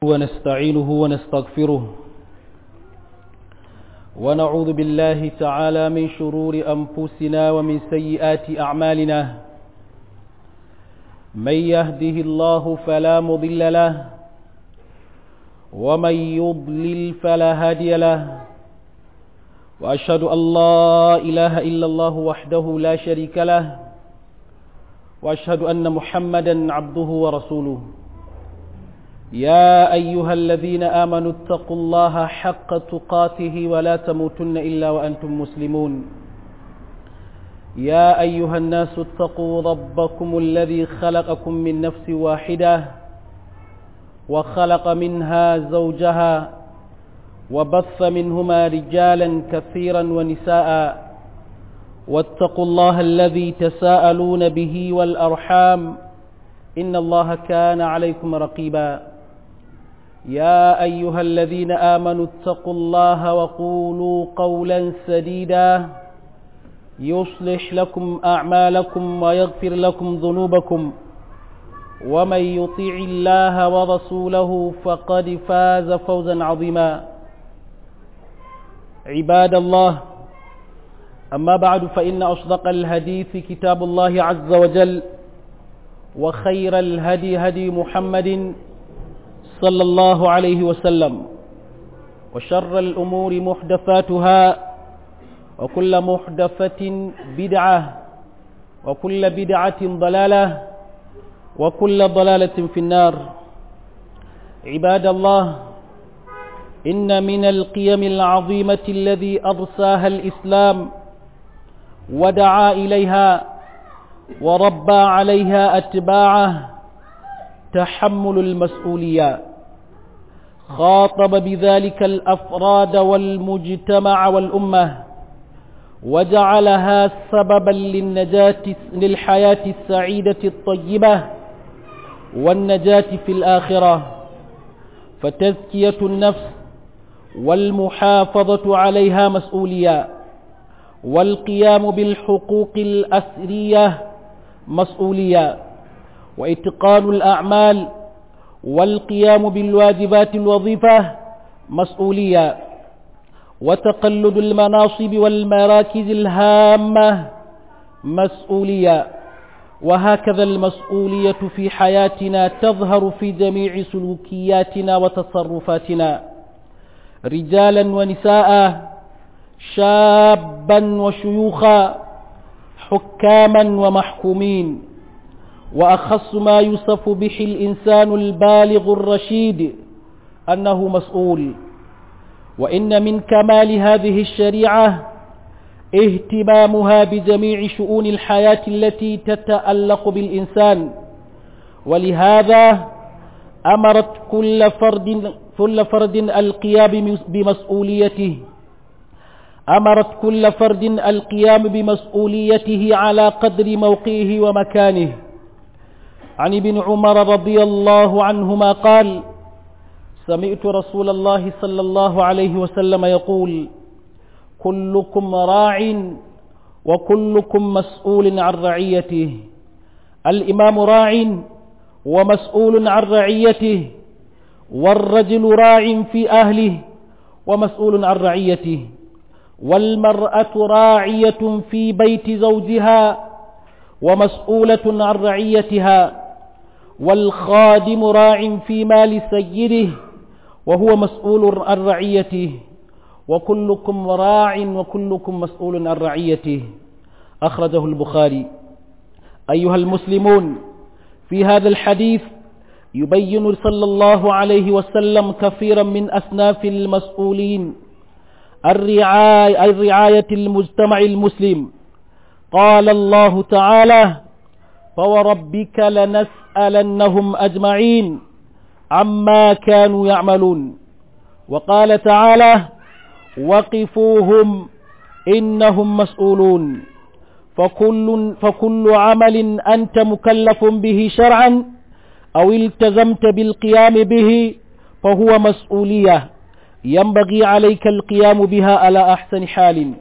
ونستعينه ونستغفره ونعوذ بالله تعالى من شرور أنفسنا ومن سيئات أعمالنا من يهده الله فلا مضل له ومن يضلل فلا هادي له وأشهد أن لا إله إلا الله وحده لا شريك له وأشهد أن محمدا عبده ورسوله يا أيها الذين آمنوا اتقوا الله حق تقاته ولا تموتن إلا وأنتم مسلمون يا أيها الناس اتقوا ربكم الذي خلقكم من نفس واحدة وخلق منها زوجها وبث منهما رجالا كثيرا ونساء واتقوا الله الذي تساءلون به والأرحام إن الله كان عليكم رقيبا يا أيها الذين آمنوا اتقوا الله وقولوا قولا سديدا يصلح لكم أعمالكم ويغفر لكم ذنوبكم ومن يطيع الله ورسوله فقد فاز فوزا عظيما عباد الله أما بعد فإن أصدق الحديث كتاب الله عز وجل وخير الهدي هدي محمد صلى الله عليه وسلم وشر الأمور محدثاتها وكل محدثة بدعة وكل بدعة ضلالة وكل ضلالة في النار عباد الله إن من القيم العظيمة الذي أرساها الإسلام ودعا إليها وربى عليها أتباعه تحمل المسؤولية خاطب بذلك الأفراد والمجتمع والأمة وجعلها سببا للنجاة للحياة السعيدة الطيبة والنجاة في الآخرة فتزكية النفس والمحافظة عليها مسؤولية والقيام بالحقوق الأسرية مسؤولية وإتقان الأعمال والقيام بالواجبات الوظيفة مسؤولية وتقلد المناصب والمراكز الهامة مسؤولية وهكذا المسؤولية في حياتنا تظهر في جميع سلوكياتنا وتصرفاتنا رجالا ونساء شابا وشيوخا حكاما ومحكومين وأخص ما يوصف به الإنسان البالغ الرشيد أنه مسؤول وإن من كمال هذه الشريعة اهتمامها بجميع شؤون الحياة التي تتألق بالإنسان ولهذا أمرت كل فرد, كل فرد القيام بمسؤوليته أمرت كل فرد القيام بمسؤوليته على قدر موقعه ومكانه عن ابن عمر رضي الله عنهما قال سمعت رسول الله صلى الله عليه وسلم يقول كلكم راع وكلكم مسؤول عن رعيته الإمام راع ومسؤول عن رعيته والرجل راع في أهله ومسؤول عن رعيته والمرأة راعية في بيت زوجها ومسؤولة عن رعيتها والخادم راع في مال سيده وهو مسؤول عن رعيته وكلكم راع وكلكم مسؤول عن رعيته أخرجه البخاري أيها المسلمون في هذا الحديث يبين صلى الله عليه وسلم كثيرا من أصناف المسؤولين الرعاية, الرعاية المجتمع المسلم قال الله تعالى فوربك لنسألنهم أجمعين عما كانوا يعملون وقال تعالى وقفوهم إنهم مسؤولون فكل, فكل عمل أنت مكلف به شرعا أو التزمت بالقيام به فهو مسؤولية ينبغي عليك القيام بها على أحسن حال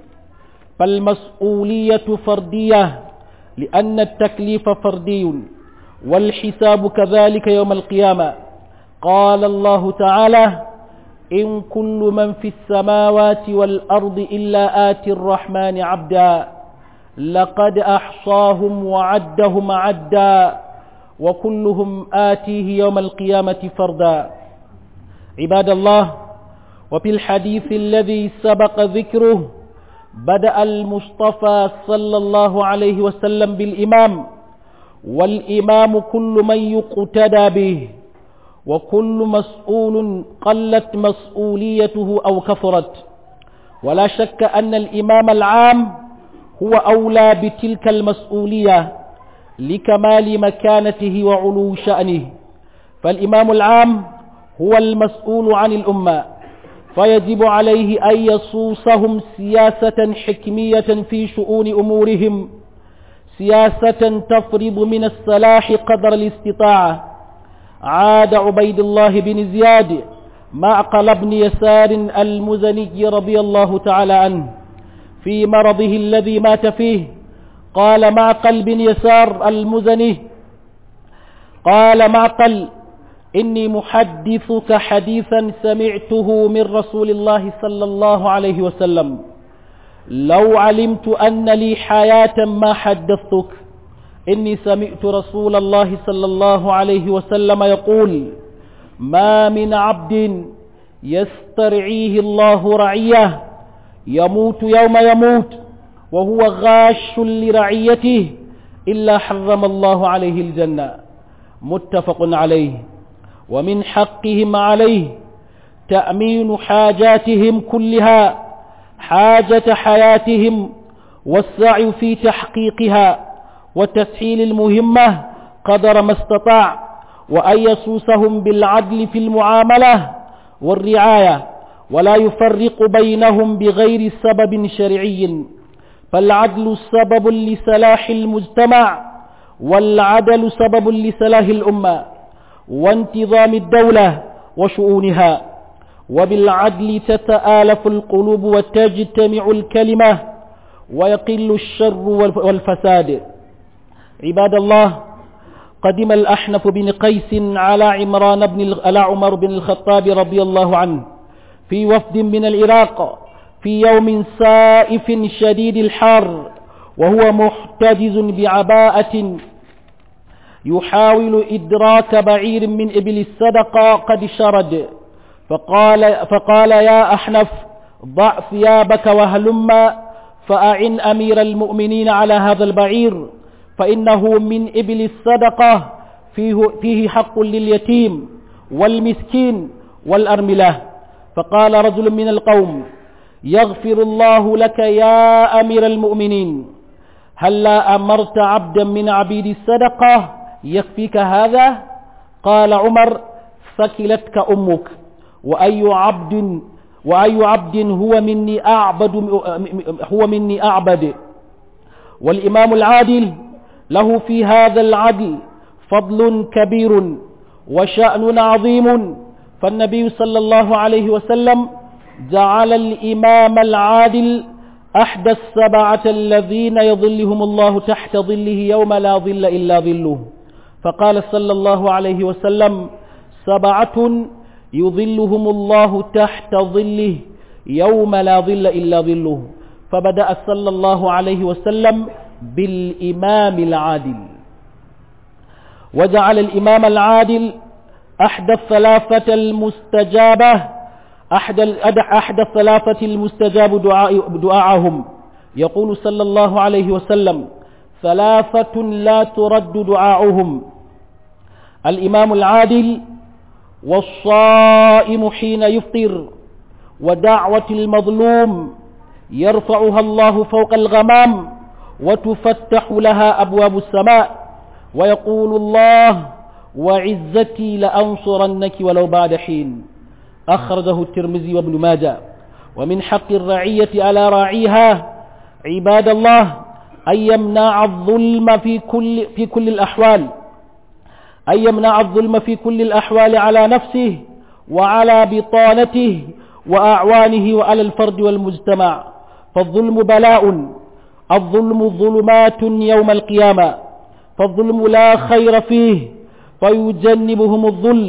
فالمسؤولية فردية لأن التكليف فردي والحساب كذلك يوم القيامة قال الله تعالى إن كل من في السماوات والأرض إلا آتي الرحمن عبدا لقد أحصاهم وعدهم عدا وكلهم آتيه يوم القيامة فردا عباد الله وفي الحديث الذي سبق ذكره بدأ المصطفى صلى الله عليه وسلم بالإمام والإمام كل من يقتدى به وكل مسؤول قلت مسؤوليته أو كثرت ولا شك أن الإمام العام هو أولى بتلك المسؤولية لكمال مكانته وعلو شأنه فالإمام العام هو المسؤول عن الأمة فيجب عليه أن يصوصهم سياسة حكمية في شؤون أمورهم سياسة تفرض من الصلاح قدر الاستطاعة عاد عبيد الله بن زياد معقل بن يسار المزني رضي الله تعالى عنه في مرضه الذي مات فيه قال معقل بن يسار المزني قال معقل إني محدثك حديثا سمعته من رسول الله صلى الله عليه وسلم لو علمت أن لي حياة ما حدثتك إني سمعت رسول الله صلى الله عليه وسلم يقول ما من عبد يسترعيه الله رعيه يموت يوم يموت وهو غاش لرعيته إلا حرم الله عليه الجنة متفق عليه ومن حقهم عليه تأمين حاجاتهم كلها حاجة حياتهم والسعي في تحقيقها وتسهيل المهمة قدر ما استطاع وأن يسوسهم بالعدل في المعاملة والرعاية ولا يفرق بينهم بغير سبب شرعي فالعدل سبب لصلاح المجتمع والعدل سبب لصلاح الأمة وانتظام الدولة وشؤونها وبالعدل تتآلف القلوب وتجتمع الكلمة ويقل الشر والفساد عباد الله قدم الأحنف بن قيس على عمران بن على عمر بن الخطاب رضي الله عنه في وفد من العراق في يوم سائف شديد الحر وهو محتجز بعباءة يحاول إدراك بعير من إبل الصدقة قد شرد فقال, فقال يا أحنف ضع ثيابك وهلم فأعن أمير المؤمنين على هذا البعير فإنه من إبل الصدقة فيه, فيه حق لليتيم والمسكين والأرملة فقال رجل من القوم يغفر الله لك يا أمير المؤمنين هل لا أمرت عبدا من عبيد الصدقة يكفيك هذا قال عمر ثكلتك أمك وأي عبد وأي عبد هو مني أعبد هو مني أعبد والإمام العادل له في هذا العدل فضل كبير وشأن عظيم فالنبي صلى الله عليه وسلم جعل الإمام العادل أحدى السبعة الذين يظلهم الله تحت ظله يوم لا ظل إلا ظله فقال صلى الله عليه وسلم سبعة يظلهم الله تحت ظله يوم لا ظل إلا ظله فبدأ صلى الله عليه وسلم بالإمام العادل وجعل الإمام العادل أحد الثلاثة المستجابة أحد أحد الثلاثة المستجاب دعاء دعاءهم يقول صلى الله عليه وسلم ثلاثة لا ترد دعاؤهم الإمام العادل والصائم حين يفطر ودعوة المظلوم يرفعها الله فوق الغمام وتفتح لها أبواب السماء ويقول الله وعزتي لأنصرنك ولو بعد حين أخرجه الترمذي وابن ماجه ومن حق الرعية على راعيها عباد الله أن يمنع الظلم في كل, في كل الأحوال أن يمنع الظلم في كل الأحوال على نفسه وعلى بطانته وأعوانه وعلى الفرد والمجتمع فالظلم بلاء الظلم ظلمات يوم القيامة فالظلم لا خير فيه فيجنبهم الظلم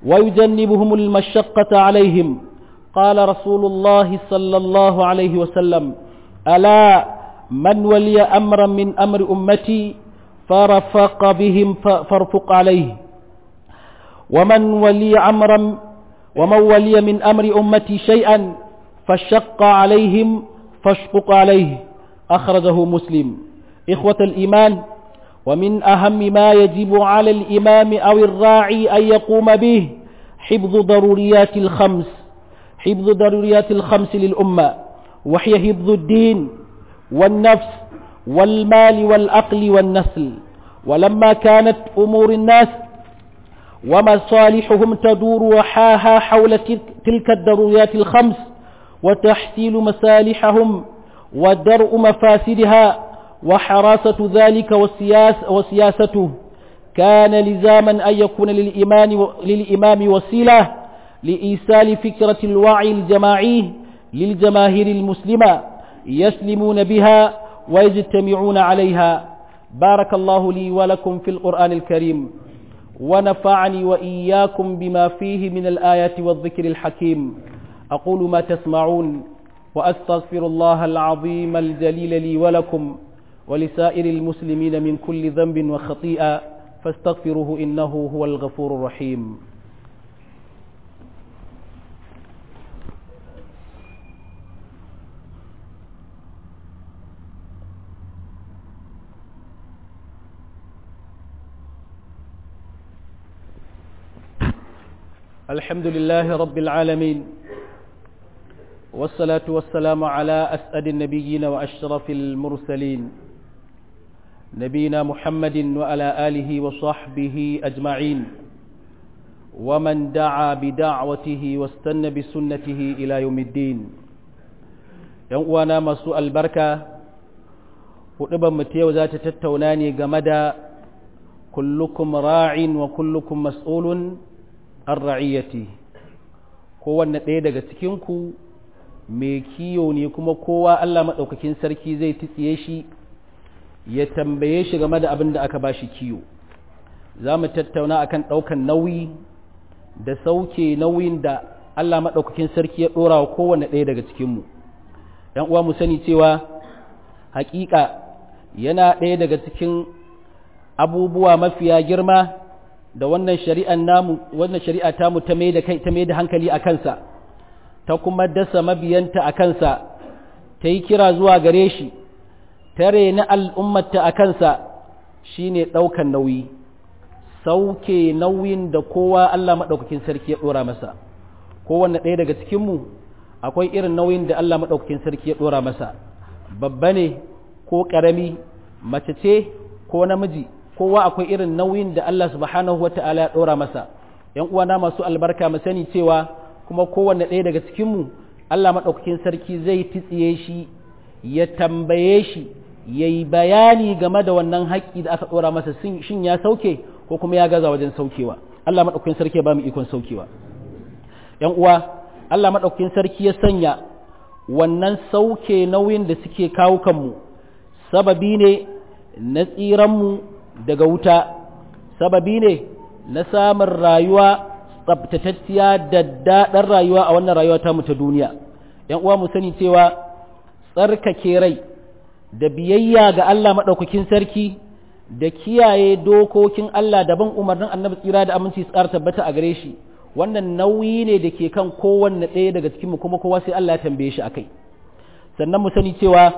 ويجنبهم المشقة عليهم قال رسول الله صلى الله عليه وسلم ألا من ولي أمرا من أمر أمتي فرفق بهم فارفق عليه ومن ولي أمرا ومن ولي من أمر أمتي شيئا فشق عليهم فاشقق عليه أخرجه مسلم إخوة الإيمان ومن أهم ما يجب على الإمام أو الراعي أن يقوم به حفظ ضروريات الخمس حفظ ضروريات الخمس للأمة وهي حفظ الدين والنفس والمال والأقل والنسل ولما كانت أمور الناس ومصالحهم تدور وحاها حول تلك الضروريات الخمس وتحصيل مصالحهم ودرء مفاسدها وحراسة ذلك والسياس وسياسته كان لزاما أن يكون للإمام, للإمام وسيلة لإيصال فكرة الوعي الجماعي للجماهير المسلمة يسلمون بها ويجتمعون عليها بارك الله لي ولكم في القرآن الكريم ونفعني وإياكم بما فيه من الآيات والذكر الحكيم أقول ما تسمعون وأستغفر الله العظيم الجليل لي ولكم ولسائر المسلمين من كل ذنب وخطيئة فاستغفروه إنه هو الغفور الرحيم الحمد لله رب العالمين والصلاة والسلام على أسأل النبيين وأشرف المرسلين نبينا محمد وعلى آله وصحبه أجمعين ومن دعا بدعوته واستنى بسنته إلى يوم الدين يوانا مسوء البركة hudubar mu yau za ta tattauna ne game da kullukum ra'in wa kullukum mas'ulun an ra'iyyati kowanne ɗaya daga cikinku mai kiyo ne kuma kowa Allah maɗaukakin sarki zai titsiye shi ya tambaye shi game da abin da aka ba shi kiyo za mu tattauna akan ɗaukan nauyi da sauke nauyin da Allah maɗaukakin sarki ya ɗora wa kowanne ɗaya daga cikinmu ‘yan uwa mu sani cewa haƙiƙa yana ɗaya daga cikin abubuwa mafiya girma da wannan shari'an namu wannan shari'a ta mu ta mai da kai ta mai da hankali a kansa ta kuma dasa mabiyanta a kansa ta yi kira zuwa gare shi ta reni al'ummata a kansa shine ɗaukan nauyi sauke nauyin da kowa Allah maɗaukakin sarki ya ɗora masa kowanne ɗaya daga cikinmu akwai irin nauyin da Allah maɗaukakin sarki ya ɗora masa babba ne ko ƙarami mace ce ko namiji kowa akwai irin nauyin da Allah subhanahu wata'ala ya ɗora masa ‘yan uwana masu albarka mu sani cewa kuma kowanne ɗaya daga cikinmu Allah maɗaukakin sarki zai titsiye shi ya tambaye shi ya yi bayani game da wannan haƙƙi da aka ɗora masa shin ya sauke ko kuma ya gaza wajen saukewa Allah maɗaukakin sarki ya ba mu ikon saukewa ‘yan uwa Allah maɗaukakin sarki ya sanya wannan sauke nauyin da suke kawo kanmu sababi ne na tsiranmu daga wuta sababi ne na samun rayuwa tsabtatacciya da daɗin rayuwa a wannan rayuwa ta mu ta duniya ‘yan uwa mu sani cewa tsarkake rai da biyayya ga Allah maɗaukakin sarki da kiyaye dokokin Allah daban umarnin annabi tsira da aminci tsara tabbata a gare shi wannan nauyi ne da ke kan kowanne ɗaya daga cikinmu kuma kowa sai Allah ya tambaye shi akai sannan mu sani cewa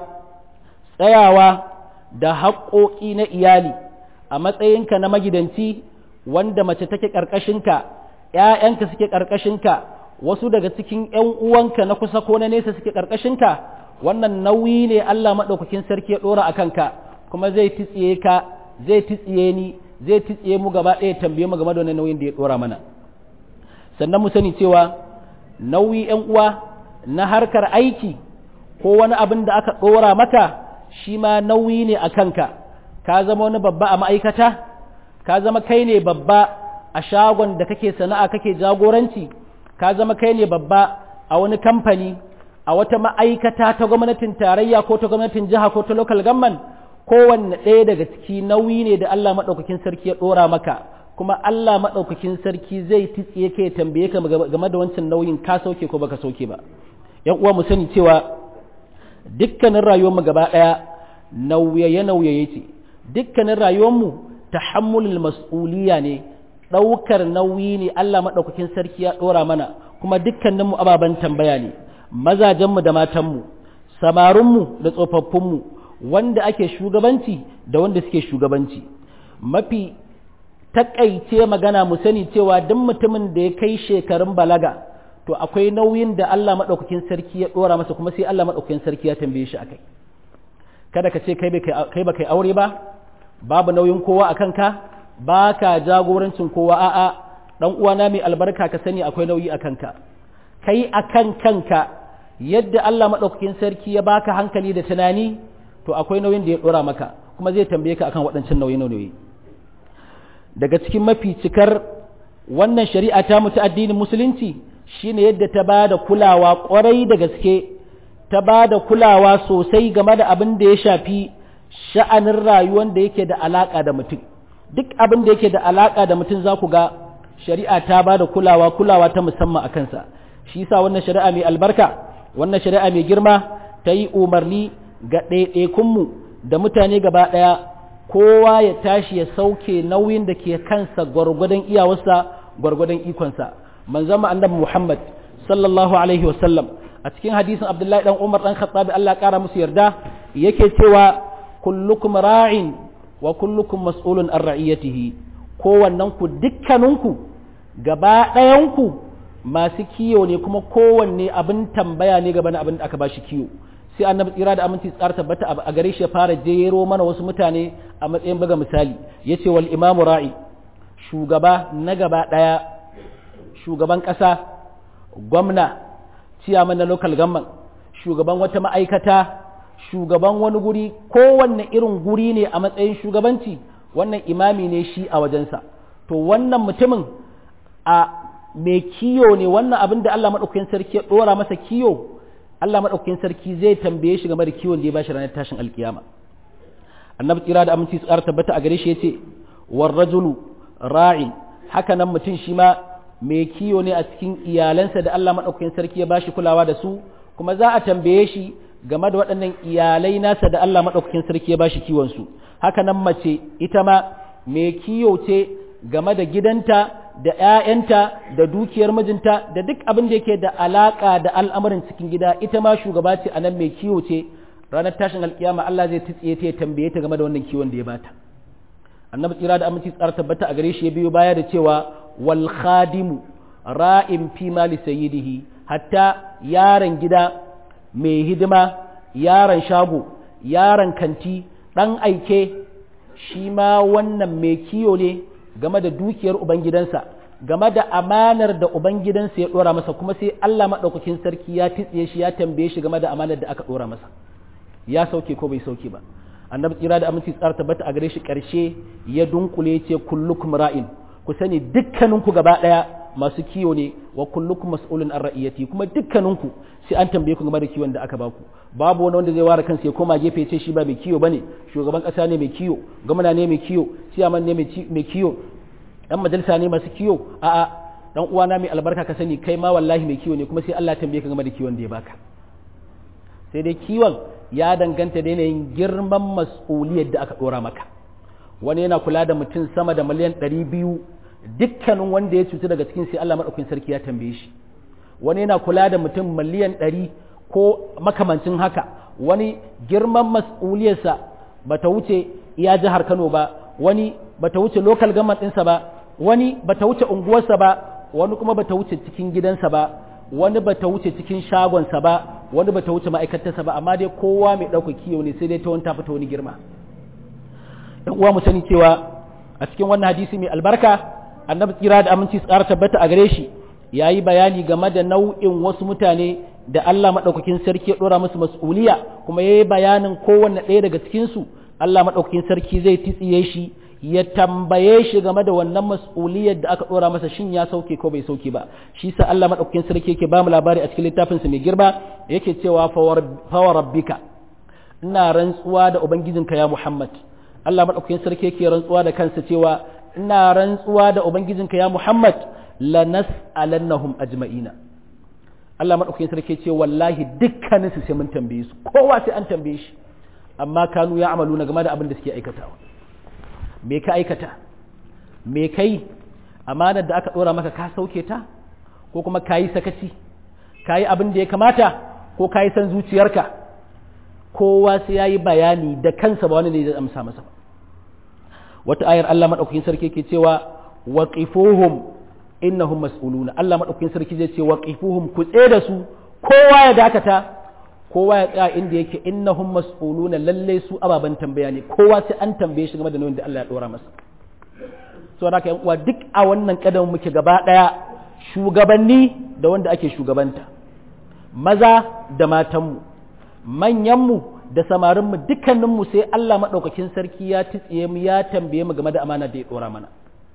tsayawa da haƙoƙi na iyali a matsayinka na magidanci wanda mace take ƙarƙashinka ‘ya'yanka suke ƙarƙashinka wasu daga cikin ‘yan uwanka na kusa ko na nesa suke ƙarƙashinka wannan nauyi ne Allah maɗaukakin sarki ya ɗora a kanka kuma zai titsiye ka zai titsiye ni zai titsiye mu gaba ɗaya tambaye mu game da wannan nauyin da ya ɗora mana sannan mu sani cewa nauyi ‘yan uwa na harkar aiki ko wani abin da aka ɗora maka shi ma nauyi ne a kanka ka zama wani babba a ma'aikata ka zama kai ne babba a shagon da kake sana'a kake jagoranci ka zama kai ne babba a wani kamfani a wata ma'aikata ta gwamnatin tarayya ko ta gwamnatin jiha ko ta local government kowanne ɗaya daga ciki nauyi ne da Allah maɗaukakin sarki ya ɗora maka kuma Allah maɗaukakin sarki zai titsiye ka ya tambaye ka game da wancan nauyin ka sauke ko baka sauke ba yan uwa mu sani cewa dukkanin rayuwarmu gaba ɗaya nauyaye nauyaye ce dukkanin rayuwarmu tahammulul mas'uliya ne ɗaukar nauyi ne Allah maɗaukakin sarki ya ɗora mana kuma dukkaninmu ababen tambaya ne mazajenmu da matanmu samarinmu da tsofaffinmu wanda ake shugabanci da wanda suke shugabanci mafi takaice magana mu sani cewa duk mutumin da ya kai shekarun balaga to akwai nauyin da Allah maɗaukakin sarki ya ɗora masa kuma sai Allah maɗaukakin sarki ya tambaye shi akai kada ka ce kai ba kai aure ba babu nauyin kowa a kanka ba ka jagorancin kowa a'a dan uwana mai albarka ka sani akwai nauyi a kanka kai akan kanka yadda Allah maɗaukakin sarki ya baka hankali da tunani to akwai nauyin da ya ɗora maka kuma zai tambaye ka akan waɗancan nauyi nauyi daga cikin mafi cikar wannan shari'a ta mutu addinin musulunci shine yadda ta ba da kulawa ƙwarai da gaske ta ba da kulawa sosai game da abin da ya shafi sha'anin rayuwar da yake da alaƙa da mutum duk abin da yake da alaƙa da mutum za ku ga shari'a ta ba da kulawa kulawa ta musamman a kansa shi yasa wannan shari'a mai albarka wannan shari'a mai girma ta yi umarni ga ɗaiɗaikunmu da mutane gaba ɗaya kowa ya tashi ya sauke nauyin da ke kansa gwargwadon iyawarsa gwargwadon ikonsa manzon mu annabi Muhammad sallallahu alaihi wasallam a cikin hadisin Abdullahi dan Umar dan Khattabi Allah kara musu yarda yake cewa kullukum ra'in wa kullukum mas'ulun an ra'iyatihi kowannen ku dukkaninku gaba ɗayanku masu kiyo ne kuma kowanne abin tambaya ne gaba na abin da aka bashi kiyo sai annabi tsira da aminci tsar tabbata a gare shi ya fara jero mana wasu mutane a matsayin buga misali yace wal imamu ra'i shugaba na gaba daya shugaban kasa gwamna ciyaman na local government shugaban wata ma'aikata shugaban wani guri kowanne irin guri ne a matsayin shugabanci wannan imami ne shi a wajensa to wannan mutumin a mai kiyo ne wannan abin da Allah maɗaukakin sarki ya ɗora masa kiyo Allah maɗaukakin sarki zai tambaye shi game da kiwon da ya bashi ranar tashin alkiyama annabi tsira da aminci su ƙara tabbata a gare shi ya ce war rajulu ra'in haka nan mutum shi ma mai kiyo ne a cikin iyalansa da Allah maɗaukakin sarki ya bashi kulawa da su kuma za a tambaye shi game da waɗannan iyalai nasa da Allah maɗaukakin sarki ya bashi kiwon su haka nan mace ita ma mai kiyo ce game da gidanta da ‘ya'yanta da dukiyar mijinta da duk abin da yake da alaƙa da al'amarin cikin gida ita ma shugaba ce a nan mai kiwo ce ranar tashin alkiyama Allah zai tsiye ta ya tambaye ta game da wannan kiwon da ya bata annabi tsira da aminci tsara tabbata a gare shi ya biyo baya da cewa wal khadimu ra'in fi mali sayyidihi hatta yaron gida mai hidima yaron shago yaron kanti dan aike shi ma wannan mai kiyo ne game da dukiyar ubangidansa game da amanar da ubangidansa ya dora masa kuma sai Allah maɗaukakin sarki ya titsiye shi ya tambaye shi game da amanar da aka dora masa ya sauke ko bai sauke ba annabi tsira da aminci tsara tabbata a gare shi ƙarshe ya dunkule ce kullukum ra'in ku sani dukkaninku gaba ɗaya masu kiyo ne wa kullukum mas'ulun an ra'iyati kuma dukkaninku sai an tambaye ku game da kiwon da aka baku babu wani wanda zai ware kansa ya koma gefe ce shi ba mai kiyo bane shugaban kasa ne mai kiyo gwamna ne mai kiyo ciyaman ne mai kiyo dan majalisa ne masu kiyo a'a dan uwana mai albarka ka sani kai ma wallahi mai kiyo ne kuma sai Allah tambaye ka game da kiwon da ya baka sai dai kiwon ya danganta da yanayin girman mas'uliyar da aka dora maka wani yana kula da mutum sama da miliyan ɗari biyu dukkanin wanda ya cutu daga cikin sai Allah maɗaukin sarki ya tambaye shi wani yana kula da mutum miliyan ɗari ko makamancin haka wani girman mas'uliyarsa ba ta wuce iya jihar Kano ba wani ba ta wuce local government ɗinsa ba wani ba ta wuce unguwarsa ba wani kuma ba ta wuce cikin gidansa ba wani ba ta wuce cikin shagonsa ba wani ba ta wuce ma'aikatarsa ba amma dai kowa mai ɗauka kiyo ne sai dai ta wani ta fita wani girma ɗan uwa mu sani cewa a cikin wannan hadisi mai albarka annabi tsira da aminci su ƙara tabbata a gare shi ya yi bayani game da nau'in wasu mutane da Allah maɗaukakin sarki ya ɗora musu mas'uliya kuma ya yi bayanin kowanne ɗaya daga cikinsu Allah maɗaukakin sarki zai titsiye shi ya tambaye shi game da wannan mas'uliyar da aka ɗora masa shin ya sauke ko bai sauke ba shi sa Allah maɗaukakin sarki yake ba mu labari a cikin littafinsa mai girma yake cewa fawa rabbika ina rantsuwa da ubangijinka ya Muhammad Allah maɗaukakin sarki yake rantsuwa da kansa cewa ina rantsuwa da ubangijinka ya Muhammad lanas'alannahum ajma'ina Allah madaukakin sarki ce wallahi dukkanin su sai mun tambaye su kowa sai an tambaye shi amma kanu ya amalu na game da abin da suke aikatawa me ka aikata me kai amanar da aka dora maka ka sauke ta ko kuma kayi sakaci kayi abin da ya kamata ko kayi san zuciyarka kowa sai yayi bayani da kansa ba wani ne zai amsa masa ba wata ayar Allah madaukakin sarki ke cewa waqifuhum innahum mas'uluna Allah madaukakin sarki zai ce waqifuhum ku tsaye da su kowa ya dakata kowa ya tsaya inda yake innahum mas'uluna lalle su ababan tambaya ne kowa sai an tambaye shi game da nauyin da Allah ya dora masa so haka yan uwa duk a wannan kadamin muke gaba daya shugabanni da wanda ake shugabanta maza da matanmu manyanmu da samarinmu dukkaninmu sai Allah maɗaukakin sarki ya titsiye mu ya tambaye mu game da amana da ya ɗora mana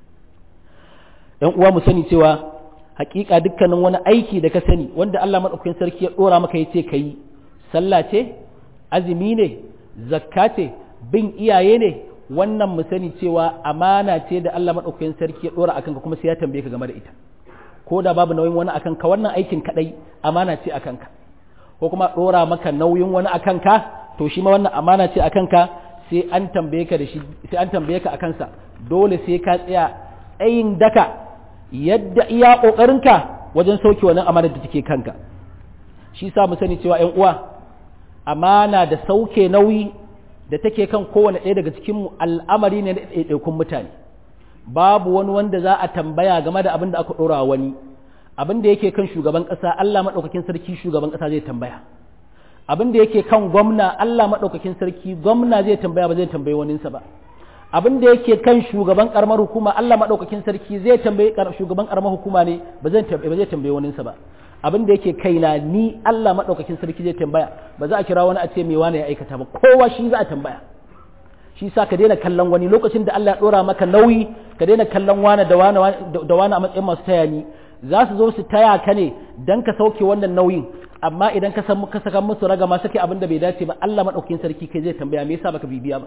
‘yan uwa mu sani cewa hakika dukkanin wani aiki da ka sani wanda Allah maɗaukakin sarki ya ɗora maka ya ce ka yi sallah ce azumi ne zakka ce bin iyaye ne wannan mu sani cewa amana ce da Allah maɗaukakin sarki ya ɗora akan ka kuma sai ya tambaye ka game da ita ko da babu nauyin wani akan ka wannan aikin kadai amana ce akan ka ko kuma ɗora maka nauyin wani akan ka to shi ma wannan amana ce akan ka sai an tambaye ka da shi sai an tambaye ka akan sa dole sai ka tsaya tsayin daka yadda iya kokarinka wajen sauke wannan amanar da take kanka shi sa mu sani cewa ƴan uwa amana da sauke nauyi da take kan kowane ɗaya daga cikin mu al'amari ne na ɗaiɗaikun mutane babu wani wanda za a tambaya game da abin da aka ɗora wani abin da yake kan shugaban ƙasa Allah maɗaukakin sarki shugaban ƙasa zai tambaya abin da yake kan gwamna Allah maɗaukakin sarki gwamna zai tambaya ba zai tambayi waninsa ba abin da yake kan shugaban ƙaramar hukuma Allah maɗaukakin sarki zai tambayi shugaban ƙaramar hukuma ne ba zai tambayi waninsa ba abin da yake kaina ni Allah maɗaukakin sarki zai tambaya ba za a kira wani a ce me wani ya aikata ba kowa shi za a tambaya shi sa ka daina kallon wani lokacin da Allah ya ɗora maka nauyi ka daina kallon wani da wani da wani a matsayin masu taya ni za su zo su taya ka ne dan ka sauke wannan nauyin amma idan ka san ka saka musu raga ma sake abin da bai dace ba Allah madaukakin sarki kai zai tambaya me yasa baka bibiya ba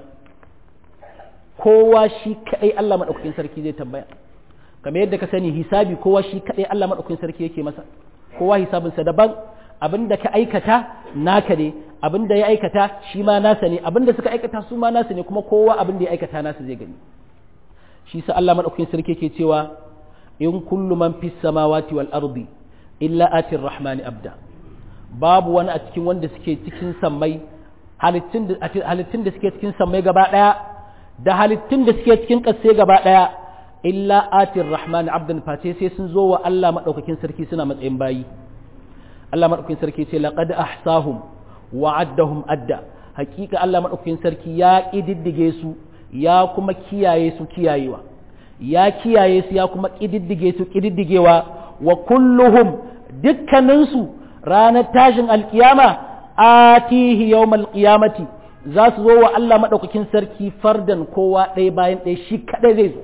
kowa shi kadai Allah madaukakin sarki zai tambaya kamar yadda ka sani hisabi kowa shi kadai Allah madaukakin sarki yake masa kowa hisabinsa daban abin da ka aikata naka ne abin da ya aikata shi ma nasa ne abin da suka aikata su ma nasa ne kuma kowa abin da ya aikata nasa zai gani shi sa Allah madaukakin sarki yake cewa in kullu man fis samawati wal ardi illa atir rahmani abda babu wani a cikin wanda suke cikin sammai halittun da halittun da suke cikin sammai gaba daya da halittun da suke cikin kasse gaba daya illa atir rahmani abdan face sai sun zo wa Allah madaukakin sarki suna matsayin bayi Allah madaukakin sarki ce laqad ahsahum wa addahum adda hakika Allah madaukakin sarki ya kididdige su ya kuma kiyaye su kiyayewa ya kiyaye su ya kuma kididdige su kididdigewa wa kulluhum dukkaninsu ranar tashin alkiyama atihi yawmal qiyamati za su zo wa Allah madaukakin sarki fardan kowa ɗaya bayan ɗaya shi kaɗai zai zo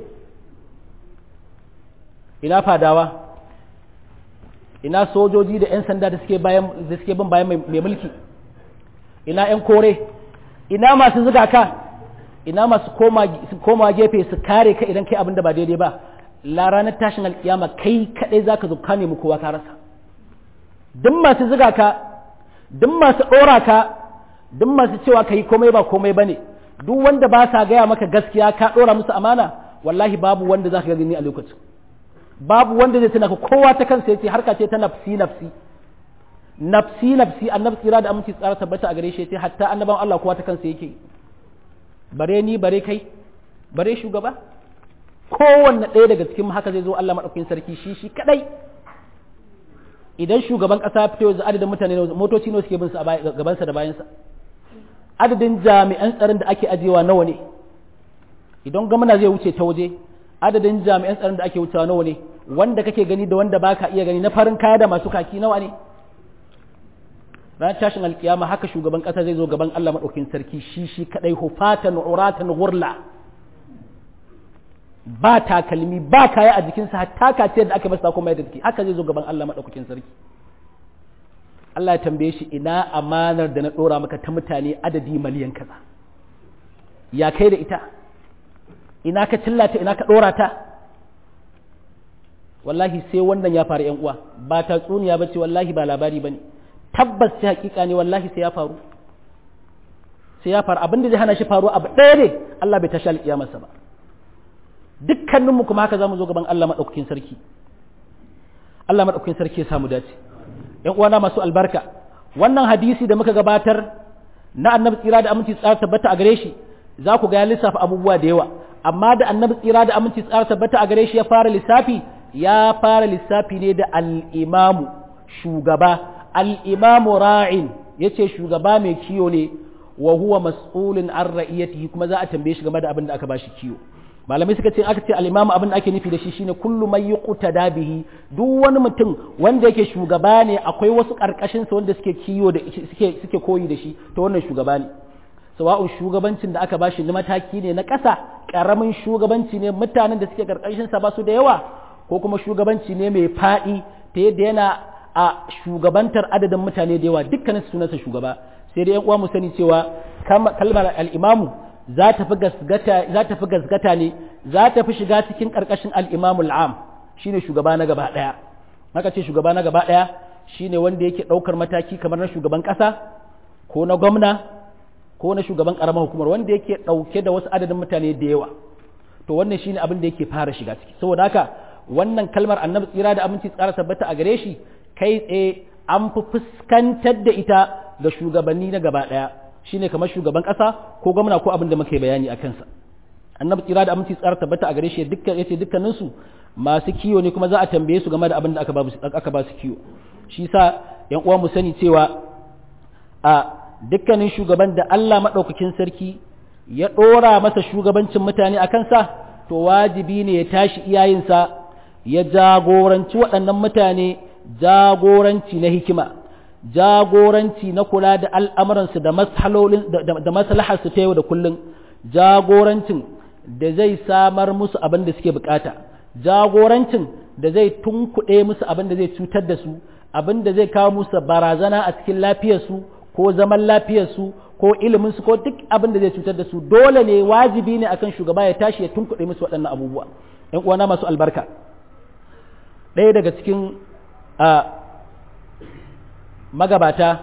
ina fadawa ina sojoji da 'yan sanda da suke bayan da suke bin bayan mai mulki ina 'yan kore ina masu zuga ka ina masu koma gefe su kare ka idan kai abin da ba daidai ba la ranar tashin alkiyama kai kadai zaka zo ka nemi kowa ka rasa duk masu zuga ka duk masu dora ka duk masu cewa kai komai ba komai bane duk wanda ba sa gaya maka gaskiya ka dora musu amana wallahi babu wanda zaka gani a lokacin babu wanda zai tuna kowa ta kansa yace harka ce ta nafsi nafsi nafsi nafsi annabi tsira da aminci tsara tabbata a gare shi yace hatta annaban Allah kowa ta kansa yake bare ni bare kai bare shugaba kowanne ɗaya daga cikin haka zai zo Allah madaukakin sarki shi shi kadai idan shugaban kasa fito yanzu adadin mutane motoci ne suke bin sa gaban sa da bayan sa adadin jami'an tsaron da ake ajewa nawa ne idan gwamna zai wuce ta waje adadin jami'an tsaron da ake wucewa nawa ne wanda kake gani da wanda baka iya gani na farin kaya da masu kaki nawa ne ran tashin alkiyama haka shugaban kasa zai zo gaban Allah madaukakin sarki shi shi kadai hufatan uratan ghurla ba takalmi ba kaya a jikinsa hatta kace da aka masa kuma da take haka zai zo gaban Allah madaukakin sarki Allah ya tambaye shi ina amanar da na dora maka ta mutane adadi miliyan kaza ya kai da ita ina ka cillata ina ka ɗora ta wallahi sai wannan ya faru uwa ba tatsuniya ba ce wallahi ba labari ba ne tabbas ce hakika ne wallahi sai ya faru sai ya faru abin da zai hana shi faru abu ɗaya ne Allah bai tashi alƙiyamarsa ba dukkaninmu kuma haka za mu zo gaban Allah maɗaukakin sarki Allah maɗaukakin sarki ya samu dace ‘yan uwana masu albarka wannan hadisi da muka gabatar na annabi tsira da aminci tsara tabbata a gare shi za ku ga ya lissafa abubuwa da yawa amma da annabi tsira da aminci tsara tabbata a gare shi ya fara lissafi ya fara lissafi ne da al'imamu shugaba al'imamu ra'in ya ce shugaba mai kiyo ne wa huwa mas'ulun an ra'iyatihi kuma za a tambaye shi game da abin da aka bashi kiyo malamai suka ce aka ce al'imamu abin da ake nufi da shi shine kullu mai yi da bihi duk wani mutum wanda yake shugaba ne akwai wasu ƙarƙashinsa wanda suke kiyo da suke suke koyi da shi to wannan shugaba ne sawa'un shugabancin da aka bashi na mataki ne na ƙasa ƙaramin shugabanci ne mutanen da suke ƙarƙashinsa ba su da yawa ko kuma shugabanci ne mai faɗi ta yadda yana a shugabantar adadin mutane da yawa dukkanin sunansa shugaba sai dai yan uwa mu sani cewa kalmar al'imamu za ta fi gasgata ne za ta fi shiga cikin ƙarƙashin al'imamu al'am shi ne shugaba na gaba ɗaya haka ce shugaba na gaba ɗaya shi ne wanda yake ɗaukar mataki kamar na shugaban ƙasa ko na gwamna ko na shugaban ƙaramar hukumar wanda yake ɗauke da wasu adadin mutane da yawa to wannan shi ne abin da yake fara shiga ciki saboda haka wannan kalmar annabi tsira da aminci tsara tabbata a gare shi kai tsaye an fi fuskantar da ita ga shugabanni na gaba ɗaya shine kamar shugaban ƙasa ko gwamna ko abin da muka yi bayani a kansa annabi tsira da aminci tsara tabbata a gare shi dukkan yace dukkanin su masu kiyo ne kuma za a tambaye su game da abin da aka ba aka ba su kiyo shi sa yan uwa mu sani cewa a dukkanin shugaban da Allah madaukakin sarki ya dora masa shugabancin mutane a kansa to wajibi ne ya tashi iyayensa ya jagoranci waɗannan mutane jagoranci na hikima jagoranci na kula da al'amuransu da maslaharsu ta yau da kullum jagorancin da zai samar musu abin da suke bukata jagorancin da zai tunkuɗe musu abin da zai cutar da su abin da zai kawo musu barazana a cikin lafiyarsu ko zaman lafiyarsu ko iliminsu ko duk abin da zai cutar da su dole ne wajibi ne akan shugaba ya tashi ya tunkuɗe musu waɗannan abubuwa ‘yan uwana masu albarka ɗaya daga cikin magabata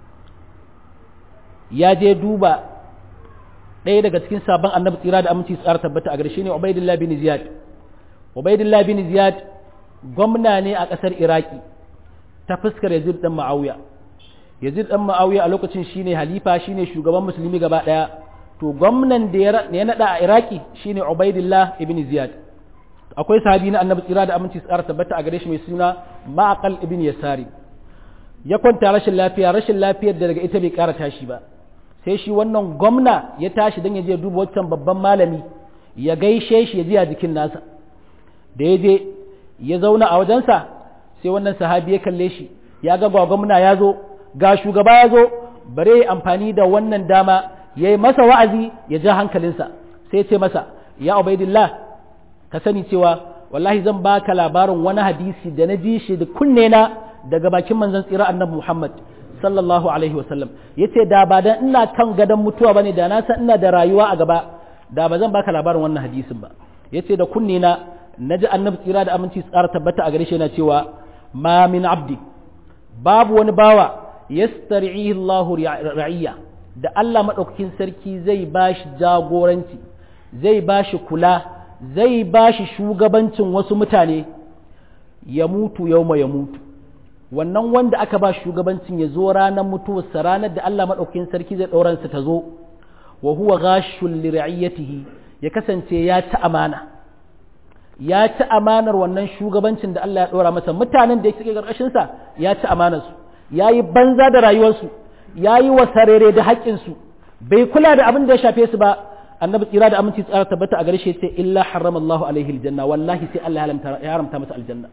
ya je duba ɗaya daga cikin sabon annabi tsira da aminci tsara tabbata a gare shi ne Ubaidillah bin Ziyad Ubaidillah bin Ziyad gwamna ne a ƙasar Iraki ta fuskar Yazid dan Muawiya Yazid dan Muawiya a lokacin shine halifa shine shugaban musulmi gaba ɗaya to gwamnan da ya nada a Iraki shine Ubaidillah ibn Ziyad akwai sahabi na annabi tsira da aminci tsara tabbata a gare shi mai suna Ma'aqal ibn Yasari ya kwanta rashin lafiya rashin lafiyar da daga ita bai ƙara tashi ba sai shi wannan gwamna ya tashi don ya je duba wancan babban malami ya gaishe shi ya ji a jikin nasa da ya je ya zauna a wajensa sai wannan sahabi ya kalle shi ya ga gwamna ya zo ga shugaba ya zo bare ya amfani da wannan dama ya yi masa wa'azi ya ja hankalinsa sai ce masa ya ubaidillah ka sani cewa wallahi zan baka labarin wani hadisi da na ji shi da kunne na daga bakin manzon tsira annabi Muhammad sallallahu alaihi wasallam yace da ba dan ina kan gadon mutuwa bane da na san ina da rayuwa a gaba da ba zan baka labarin wannan hadisin ba yace da kunne na naji annabi tsira da aminci tsara tabbata a gare shi yana cewa ma min abdi babu wani bawa yastarihi Allahu ra'iyya da Allah madaukakin sarki zai bashi jagoranci zai bashi kula zai bashi shugabancin wasu mutane ya mutu yauma ya mutu wannan wanda aka ba shugabancin ya zo ranar mutuwarsa ranar da Allah maɗaukakin sarki zai ɗauransa ta zo wa huwa ghashul li ra'iyatihi ya kasance ya ci amana ya ci amanar wannan shugabancin da Allah ya ɗora masa mutanen da suke ƙarƙashin sa ya ci amanar su yayi banza da rayuwarsu yayi wasarere da haƙƙin su bai kula da abin da ya shafe su ba annabi tsira da aminci tsara tabbata a gare shi sai illa harrama Allahu alaihi aljanna wallahi sai Allah ya haramta masa aljanna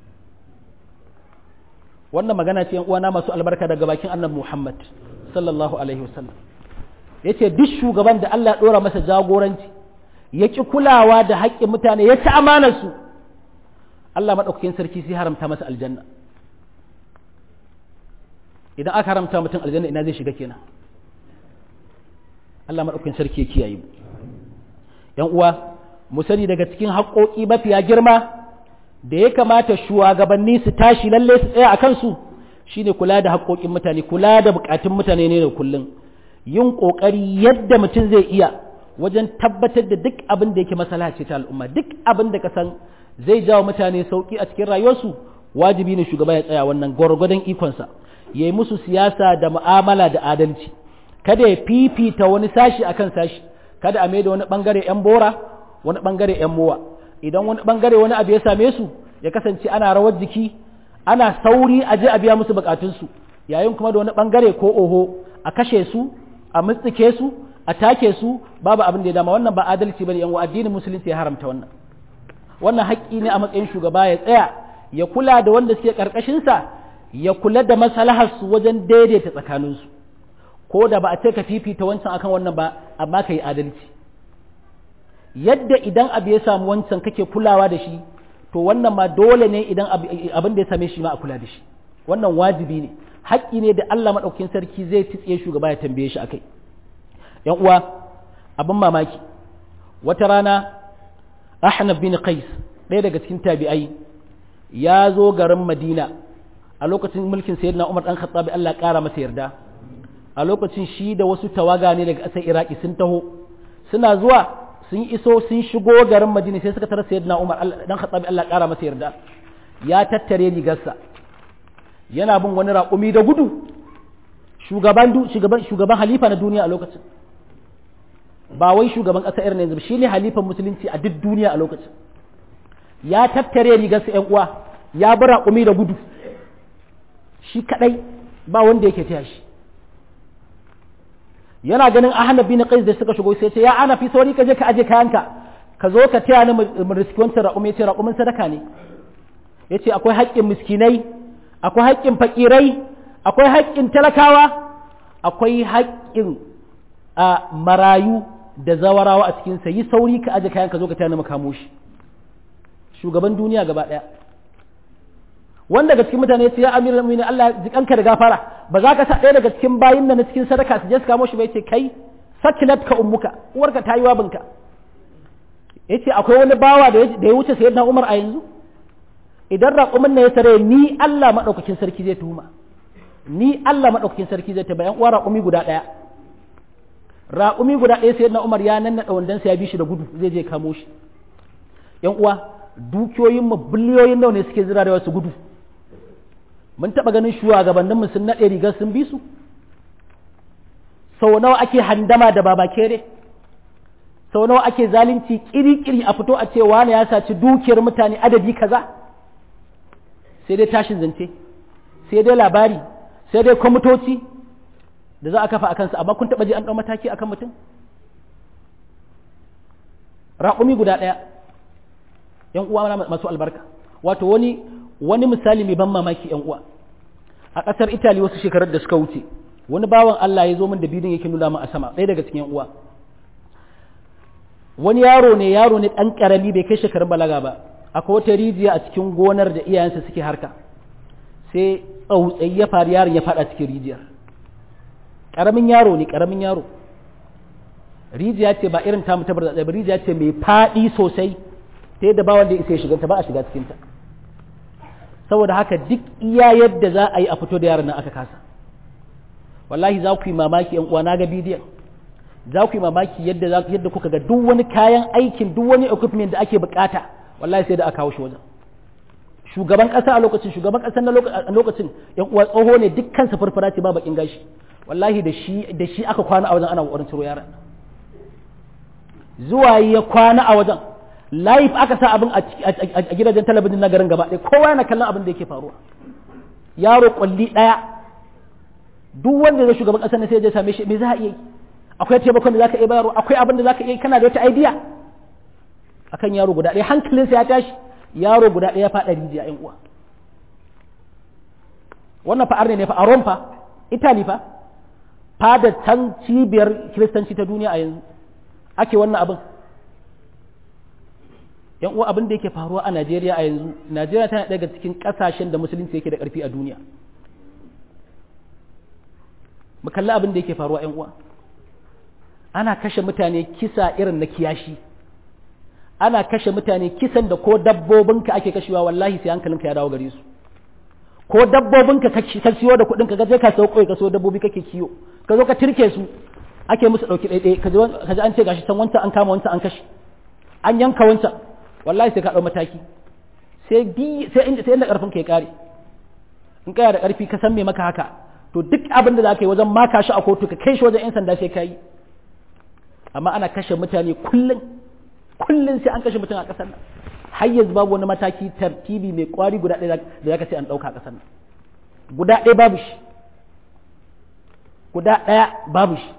wannan magana ce uwana masu albarka daga bakin annabi Muhammad sallallahu alaihi wasallam yace duk shugaban da Allah ya dora masa jagoranci ya ki kulawa da haƙƙin mutane ya ci amanar su Allah madaukakin sarki sai haramta masa aljanna idan aka haramta mutum aljanna ina zai shiga kenan Allah madaukakin sarki ya kiyaye mu yan uwa mu sani daga cikin haƙoƙi mafiya girma da ya kamata shugabanni su tashi lalle su tsaya a kansu shine kula da haƙoƙin mutane kula da buƙatun mutane ne da kullum yin ƙoƙari yadda mutum zai iya wajen tabbatar da duk abin da yake masala ce ta al'umma duk abin da ka san zai jawo mutane sauƙi a cikin rayuwarsu wajibi ne shugaba ya tsaya wannan gwargwadon ikonsa ya yi musu siyasa da mu'amala da adalci kada ya fifita wani sashi akan sashi kada a maida wani bangare yan bora wani bangare yan mowa idan wani bangare wani abu ya same su ya kasance ana rawar jiki ana sauri a je a biya musu bukatunsu yayin kuma da wani bangare ko oho a kashe su a mutsike su a take su babu abin da ya dama wannan ba adalci bane yan addinin musulunci ya haramta wannan wannan haƙƙi ne a matsayin shugaba ya tsaya ya kula da wanda suke karkashin sa ya kula da maslahar su wajen daidaita tsakanin su ko da ba a ce ka fifita wancan akan wannan ba amma kai adalci yadda idan abu ya samu wancan kake kulawa da shi to wannan ma dole ne idan abin da ya same shi ma a kula da shi wannan wajibi ne haƙƙi ne da Allah maɗaukin sarki zai tsitsiye shugaba ya tambaye shi akai yan uwa abin mamaki wata rana Ahnaf bin Qais ɗaya daga cikin tabi'ai ya zo garin Madina a lokacin mulkin Sayyidina Umar dan Khattab Allah ƙara masa yarda a lokacin shi da wasu tawaga ne daga ƙasar Iraki sun taho suna zuwa sun iso sun shigo garin Madina sai suka tarar Sayyidina Umar dan Khattab Allah ƙara masa yarda ya tattare rigarsa yana bin wani raƙumi da gudu shugaban shugaban shugaban halifa na duniya a lokacin ba wai shugaban ƙasa irin yanzu shi ne halifan musulunci a duk duniya a lokacin ya tattare rigarsa ‘yan uwa ya bi raƙumi da gudu shi kaɗai ba wanda yake taya shi yana ganin ahmad bin qais da suka shigo sai ce ya ana fi sauri ka je ka aje kayanka ka zo ka taya ni mu riski wancan raƙumi yace raƙumin sadaka ne yace akwai haƙƙin miskinai akwai haƙƙin fakirai akwai haƙƙin talakawa akwai haƙƙin a marayu da zawarawa a cikinsa yi sauri ka aje kayan ka zo ka tana makamo shi shugaban duniya gaba ɗaya wanda daga cikin mutane ce ya amiral mu'minin Allah jikanka da gafara ba za ka sa ɗaya daga cikin bayin nan na cikin sadaka su je su kamo shi ba yace kai sakilat ka ummuka uwarka ta yi wabinka yace akwai wani bawa da ya wuce sayyidina Umar a yanzu idan raƙumin ne ya tare ni Allah madaukakin sarki zai tuhuma ni Allah madaukakin sarki zai ta bayan uwa raƙumi guda ɗaya raƙumi guda ɗaya sai na umar ya nannaɗa wandansa ya bi shi da gudu zai je kamo shi yan uwa dukiyoyin mu biliyoyin nawa ne suke zira da wasu gudu mun taɓa ganin shugabannin mu sun naɗe rigar sun bi su sau nawa ake handama da baba kere sau nawa ake zalunci kiri-kiri a fito a ce wani ya saci dukiyar mutane adadi kaza sai dai tashin zance sai dai labari sai dai kwamitoci da za a kafa a kansa amma kun taɓa ji an ɗau mataki akan mutum raƙumi guda ɗaya ‘yan uwa masu albarka wato wani wani misali mai ban mamaki ‘yan uwa a ƙasar itali wasu shekarar da suka wuce wani bawan Allah ya zo min da bidin yake nuna min a sama ɗaya daga cikin ‘yan uwa wani yaro ne yaro ne ɗan ƙarami bai kai shekarun balaga ba akwai wata rijiya a cikin gonar da iyayensa suke harka sai tsautsayi ya faru yaron ya faɗa cikin rijiyar ƙaramin yaro ne ƙaramin yaro rijiya ce ba irin tamu tabar da rijiya ce mai faɗi sosai ta yadda ba wanda ya isa ya shiganta ba a shiga cikinta saboda haka duk iya yadda za a yi a fito da yaron nan aka kasa wallahi za ku yi mamaki yan uwa na ga bidiyon za ku yi mamaki yadda za yadda kuka ga duk wani kayan aikin duk wani equipment da ake bukata wallahi sai da aka kawo shi wajen shugaban kasa a lokacin shugaban kasa na lokacin yan uwa tsoho ne dukkan sa furfura ce ba bakin gashi wallahi da shi da shi aka kwana a wajen ana kokarin ciro yaran zuwa ya kwana a wajen live aka sa abin a gidajen talabijin na garin gaba ɗaya kowa yana kallon abin da yake faruwa yaro kwalli ɗaya duk wanda zai shugaban ƙasar ne sai ya same shi me za a iya yi akwai taimakon da zaka iya bayarwa akwai abin da zaka iya kana da wata idea akan yaro guda ɗaya hankalinsa ya tashi yaro guda ɗaya ya faɗa rijiya ƴan uwa wannan fa'ar ne fa a Rome fa Italy fa fada can cibiyar kiristanci ta duniya a yanzu ake wannan abin yan uwa abin da yake faruwa a Najeriya a yanzu Najeriya tana daga cikin kasashen da musulunci yake da ƙarfi a duniya mu kalli abin da yake faruwa yan uwa ana kashe mutane kisa irin na kiyashi ana kashe mutane kisan da ko dabbobinka ake kashewa wallahi sai hankalinka ya dawo gare su ko dabbobinka ka siyo da kuɗin ka je ka sauko ka so dabbobi kake kiyo ka zo ka tirke su ake musu ɗauki ɗaiɗai ka ji an ce gashi can wancan an kama wancan an kashe an yanka wancan wallahi sai ka ɗau mataki sai bi sai inda sai inda ƙarfin ka ya ƙare in kaya da ƙarfi ka san me maka haka to duk abin da za ka yi wajen maka shi a kotu ka kai shi wajen 'yan sanda sai ka yi amma ana kashe mutane kullum kullum sai an kashe mutum a ƙasar nan har yanzu babu wani mataki tartibi mai kwari guda ɗaya da za ka ce an ɗauka a ƙasar nan guda ɗaya babu shi guda ɗaya babu shi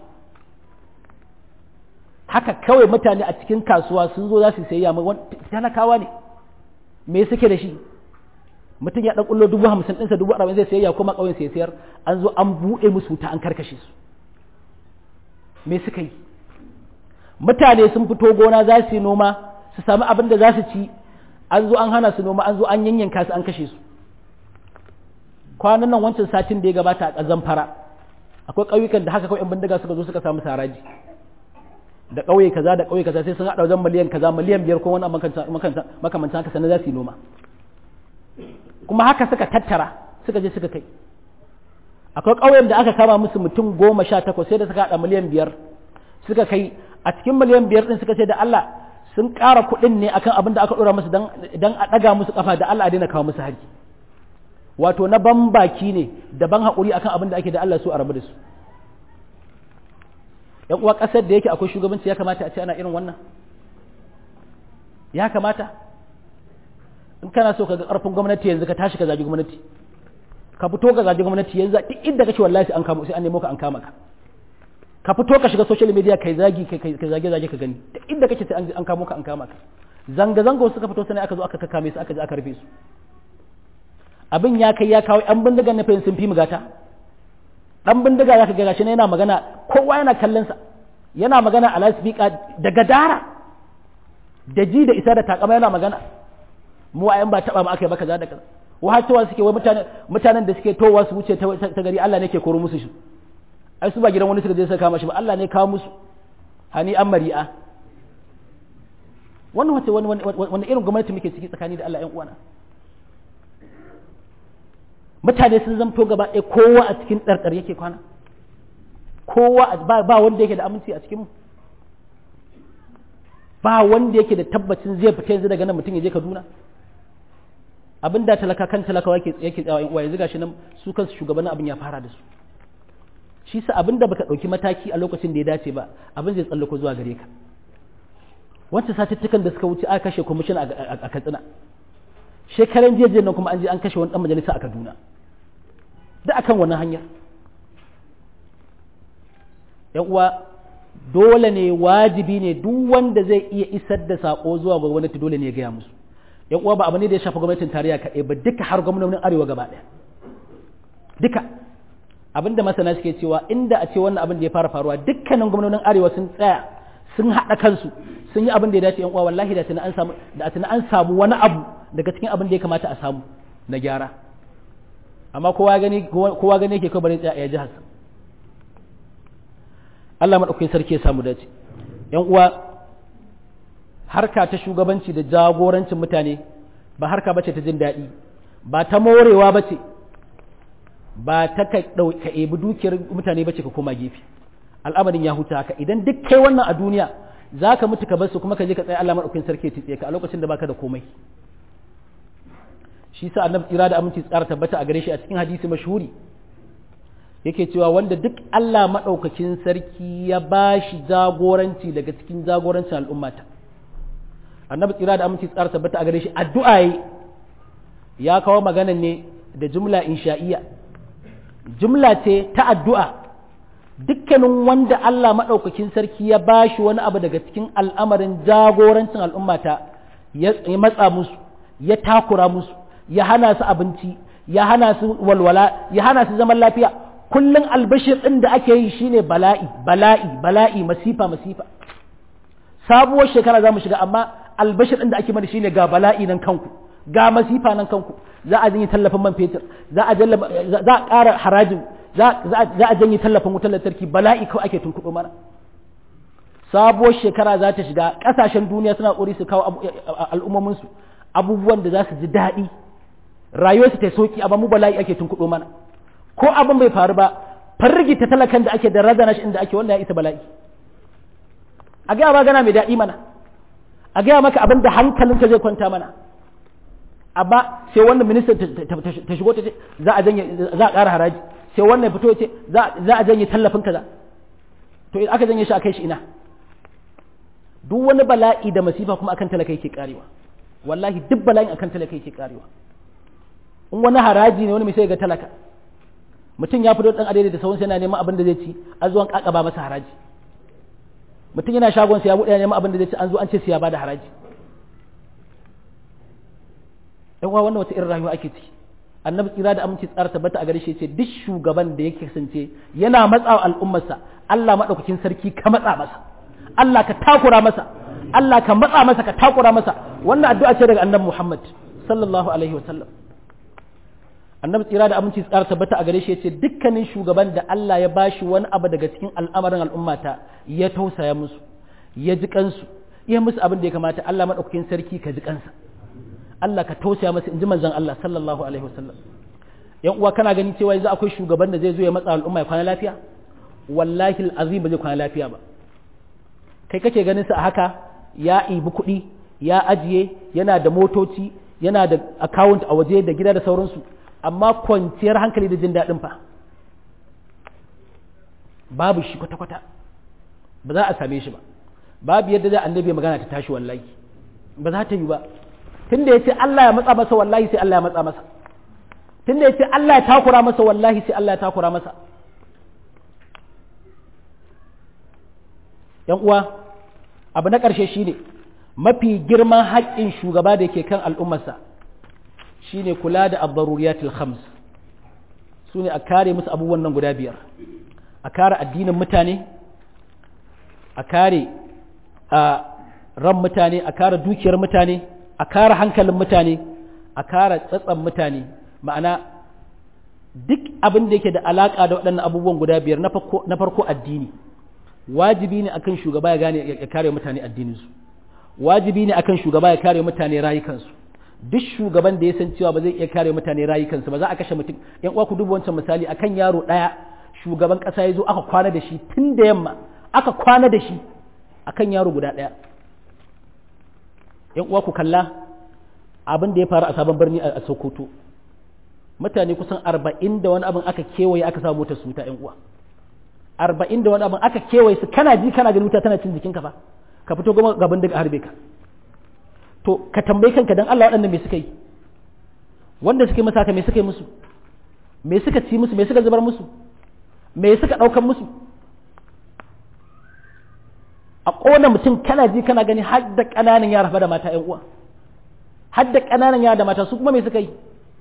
haka kawai mutane a cikin kasuwa sun zo za su sayayya talakawa ne me suke da shi mutum ya ɗan ƙullo dubu hamsin ɗinsa dubu arba'in zai sayayya kuma ƙauyen sai sayar an zo an buɗe musu wuta an karkashe su me suka yi mutane sun fito gona za su yi noma su sami abin da za su ci an zo an hana su noma an zo an yanyanka su an kashe su kwanan nan wancan satin da ya gabata a zamfara akwai ƙauyukan da haka kawai 'yan bindiga suka zo suka samu saraji da ƙauye kaza da ƙauye kaza sai sun haɗa wajen miliyan kaza miliyan biyar ko wani makamancin haka sannan za su yi noma kuma haka suka tattara suka je suka kai akwai ƙauyen da aka kama musu mutum goma sha takwas sai da suka haɗa miliyan biyar suka kai a cikin miliyan biyar ɗin suka ce da Allah sun ƙara kuɗin ne akan abin da aka ɗora musu don a ɗaga musu ƙafa da Allah a daina kawo musu hari wato na ban baki ne da ban haƙuri akan abin da ake da Allah su a rabu da su yan uwa ƙasar da yake akwai shugabanci ya kamata a ce ana irin wannan ya kamata in kana so ka ga ƙarfin gwamnati yanzu ka tashi ka zagi gwamnati ka fito ka zagi gwamnati yanzu duk inda kake wallahi an kama sai an nemo ka an kama ka ka fito ka shiga social media kai zagi kai zage zage ka gani duk inda kake sai an kamo ka an kama ka zanga zanga suka fito sai aka zo aka kakame su aka je aka rufe su abin ya kai ya kawo yan bindigan na sun fi mugata dan bindiga zaka ga gashi yana magana kowa yana kallon sa yana magana a lasfika daga dara da ji da isa da takama yana magana mu a yan ba taba mu aka yi ba kaza da kaza wahacewa suke wai mutanen mutanen da suke towa su wuce ta gari Allah ne ke koro musu shi ai su ba gidan wani suka je suka kama shi ba Allah ne kawo musu hani an mari'a wannan wace wani wani irin gwamnati muke ciki tsakani da Allah ƴan uwana mutane sun zamto gaba ɗaya kowa a cikin ɗarɗar yake kwana kowa ba wanda yake da aminci a cikin mu ba wanda yake da tabbacin zai fita yanzu daga nan mutum ya je Kaduna abin da talaka kan talakawa yake yake tsawa in uwa yanzu gashi nan su kansu shugabannin abin ya fara da su shi sa abin da baka dauki mataki a lokacin da ya dace ba abin zai tsallako zuwa gare ka wancan satuttukan da suka wuce aka kashe kwamishin a Katsina shekaran jiya nan kuma an je an kashe wani dan majalisa a Kaduna da akan wannan hanyar yan uwa dole ne wajibi ne duk wanda zai iya isar da sako zuwa ga gwamnati dole ne ya gaya musu yan uwa ba abu ne da ya shafi gwamnatin tarayya kaɗai ba duka har gwamnonin arewa gaba ɗaya duka abinda masana suke cewa inda a ce wannan abin da ya fara faruwa dukkanin gwamnonin arewa sun tsaya sun haɗa kansu sun yi abin da ya dace yan uwa wallahi da tana an samu da tana an samu wani abu daga cikin abin da ya kamata a samu na gyara amma kowa gani kowa gani yake kawai bare tsaya ya ji hasan Allah madaukakin sarki ya samu dace yan uwa harka ta shugabanci da jagorancin mutane ba harka bace ta jin daɗi ba ta morewa bace ba ta ka ɗauka ebi dukiyar mutane bace ka koma gefe al'amarin ya huta haka idan duk kai wannan a duniya za ka mutu ka bar su kuma ka je ka tsaya Allah maɗaukin sarki ya ka a lokacin da baka da komai shi sa annabi tsira da aminci tsara tabbata a gare shi a cikin hadisi mashhuri yake cewa wanda duk Allah maɗaukakin sarki ya ba shi jagoranci daga cikin jagorancin al'ummata annabi tsira da aminci tsara tabbata a gare shi addu'a ya kawo magana ne da jumla insha'iyya jumla ce ta addu'a dukkanin wanda Allah maɗaukakin sarki ya ba shi wani abu daga cikin al'amarin jagorancin al'ummata ya matsa musu ya takura musu ya hana su abinci ya hana su walwala ya hana su zaman lafiya kullum albashir ɗin da ake yi shine bala'i bala'i bala'i masifa masifa sabuwar shekara za mu shiga amma albashir ɗin da ake mana shine ga bala'i nan kanku ga masifa nan kanku za a janye tallafin man fetur za a za a ƙara harajin za a janye tallafin wutar lantarki bala'i kawai ake tunkuɗo mana sabuwar shekara za ta shiga ƙasashen duniya suna ƙuri su kawo al'ummominsu abubuwan da za su ji daɗi rayuwarsu ta soki amma mu bala'i ake tunkuɗo mana ko abin bai faru ba fargita talakan da ake da razana shi inda ake wanda ya isa bala'i a gaya ma gana mai daɗi mana a gaya maka abin da hankalinka zai kwanta mana amma sai wannan minista ta shigo ta ce za a janye za a ƙara haraji sai wannan fito ce za a janye tallafin kaza to aka janye shi a kai shi ina duk wani bala'i da masifa kuma akan talaka yake karewa wallahi duk bala'in akan talaka yake karewa in wani haraji ne wani mai sai ga talaka mutum ya fito dan adai da sauransa yana neman abin da zai ci an zo an kakaba masa haraji mutum yana shagon sa ya bude neman abin da zai ci an zo an ce sai ya bada haraji yan uwa wannan wata irin rayuwa ake ciki annabi tsira da aminci tsara tabbata a gare shi ce duk shugaban da yake kasance yana matsawa al'ummarsa Allah madaukakin sarki ka matsa masa Allah ka takura masa Allah ka matsa masa ka takura masa wannan addu'a ce daga annabi Muhammad sallallahu alaihi wa sallam annabi tsira da aminci tsara tabbata a gare shi yace dukkanin shugaban da Allah ya bashi wani abu daga cikin al'amarin al'ummata ya tausaya musu ya ji kansu ya musu abin da ya kamata Allah madaukakin sarki ka ji kansa Allah ka tausaya masa in ji manzon Allah sallallahu alaihi wa sallam yan uwa kana gani cewa yanzu akwai shugaban da zai zo ya matsa al'umma ya kwana lafiya wallahi al'azim ba zai kwana lafiya ba kai kake ganin sa a haka ya ibi kuɗi ya ajiye yana da motoci yana da account a waje da gida da sauransu amma kwanciyar hankali da jin daɗin fa babu shi kwata-kwata ba za a same shi ba babu yadda za annabi magana ta tashi wallahi ba za ta yi ba tunda ya ce Allah ya matsa masa wallahi sai Allah ya matsa masa tunda ya ce Allah ya takura masa wallahi sai Allah ya takura masa yan uwa abu na ƙarshe shine mafi girman haƙƙin shugaba da ke kan al'ummarsa shine kula da abdaruriyatul khams su ne a kare musu abubuwan nan guda biyar a kare addinin mutane a kare a ran mutane a kare dukiyar mutane a kare hankalin mutane a kare tsatsan mutane ma'ana duk abin da yake da alaƙa da waɗannan abubuwan guda biyar na farko addini wajibi ne akan shugaba ya gane ya kare mutane addininsu wajibi ne akan shugaba ya kare mutane rayukansu duk shugaban da ya san cewa ba zai iya kare mutane rayukansu ba za a kashe mutum yan uwa ku duba wancan misali akan yaro daya shugaban kasa ya zo aka kwana da shi tun da yamma aka kwana da shi akan yaro guda daya yan uwa ku kalla abin da ya faru a sabon birni a Sokoto mutane kusan arba'in da wani abin aka kewaye aka samu motar su ta yan uwa arba'in da wani abin aka kewaye su kana ji kana ganin wuta tana cin jikinka fa ka fito goma gaban daga harbe ka to ka tambayi kanka dan Allah waɗannan me suka yi wanda suka yi masa haka me suka yi musu me suka ci musu me suka zubar musu me suka ɗaukan musu a ƙona mutum kana ji kana gani har da ƙananan yara fa da mata ƴan uwa har da ƙananan yara da mata su kuma me suka yi